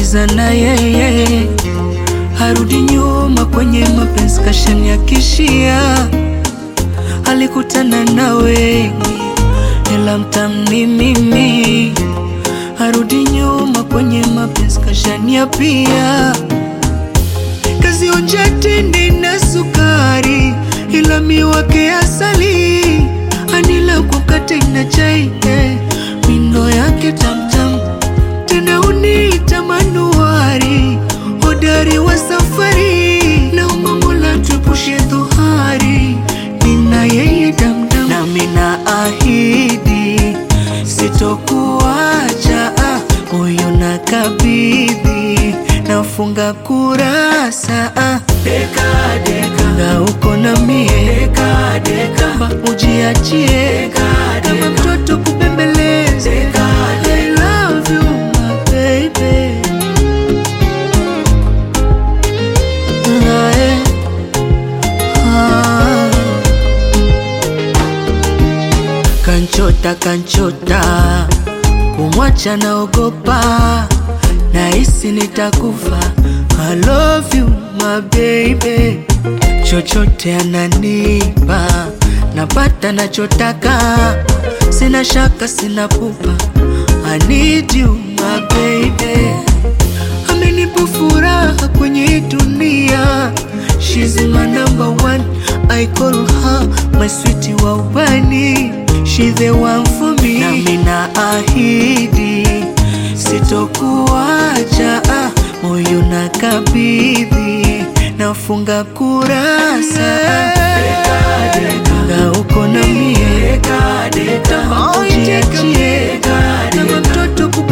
namaliza na yeye, harudi nyuma kwenye mapenzi, kashaniakishia. Alikutana na wengi, ila mtamni mimi, harudi nyuma kwenye mapenzi, kashaniapia. Kazionja tende na sukari, ila miwake asali, anila kwa mkate na chai, eh, mindo yake tamtam tena uniita manuari, hodari wa safari, naomba Mola tuepushe dhuhari, nina yeye damdam, nami na ahidi sitokuacha, ah, moyo na kabidhi, nafunga kurasa ah. Deka, deka, na uko na mie deka, deka, ba ujiachie kama mtoto kubembeleza I love you my baby Ah, eh. Ah. Kanchota kanchota, kumwacha naogopa, nahisi nitakufa. I love you my baby, chochote ananipa, napata nachotaka, sina shaka, sina pupa. I need you my baby, amenipa furaha kwenye hii dunia. She's my number one, I call her my sweetie wa ubani. She the one for me, nami na ahidi sitokuacha, ah, moyo na kabidhi, nafunga kurasa na uko na mie, kama ujiachie, kama mtoto